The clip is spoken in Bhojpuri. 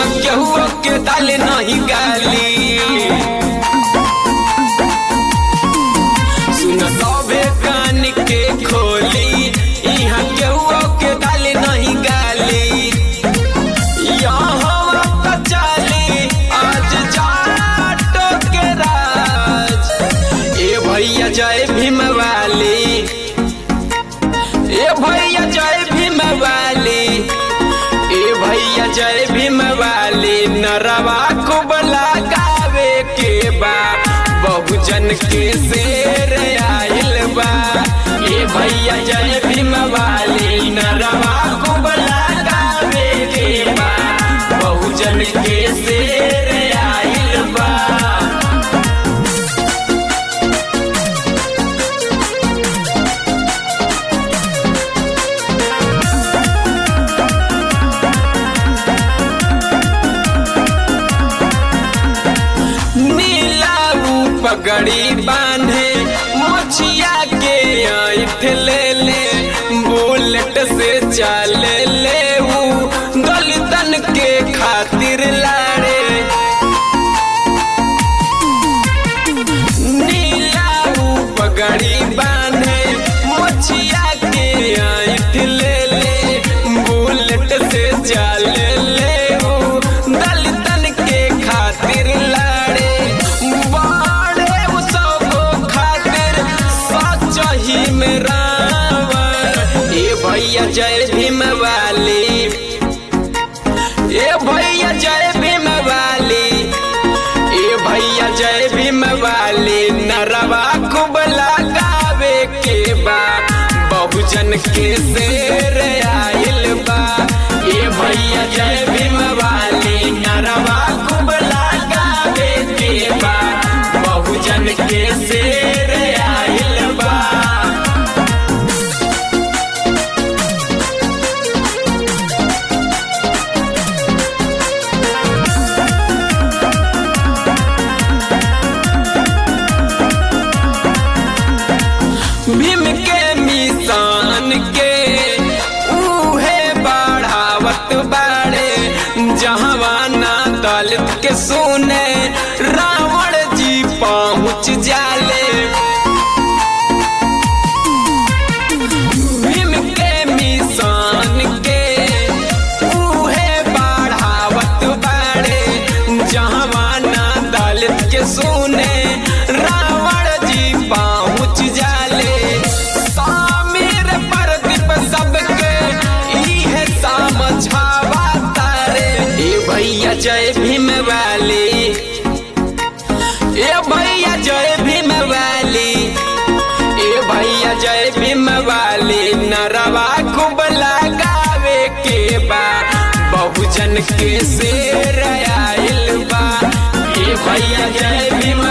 यहाँ केहू के दाल नहीं गाली सुन सभे कान के खोली यहाँ केहू के दाल नहीं गाली यहाँ तो चली आज जाटो के राज ए भैया जय भीम वाली ए भैया जय भीम वाली ए भैया जय भीम वाली नरवा खूब लगावे के बा बहुजन के शेर आइल बा ए भैया जय भीम वाली नरवा खूब लगावे के बा बहुजन के शेर आइल बा नीला ऊ पगड़ी बांधे मोछिया के ऐठ ले ले बुलेट से चले ले ऊ दलितन के खातिर लाड़े नीला ऊ पगड़ी बांधे मोछिया के ऐठ ले ले बुलेट से चले ले ऊ दलितन के खातिर लाड़े बाड़े उ सबो खातिर सच ही में रावण ए भैया जय भीम वाली ए भैया जय भीम वाली ए भैया जय भीम वाली नरवा खूब लगावे के बा बहुजन के शेर आइल बा ए भैया जय भीम वाली नरवा खूब लगावे के बा बहुजन के शेर आइल बा भीम के मिसान के उहे बढ़ावत बाड़े जहवाना दलित के सुने रावण जी पहुँच जाले भीम के मिसान के उहे बढ़ावत बाड़े जहवाना दलित के सुने रावण जी पहुँच जाले सामिर प्रदीप सबके इहे समझावा तारे ए भैया जय भीम वाली ए भैया जय भीम वाली ए भैया जय भीम वाली नरवा खूब लगावे के बा बहुजन के शेर आइल बा ए भैया जय भीम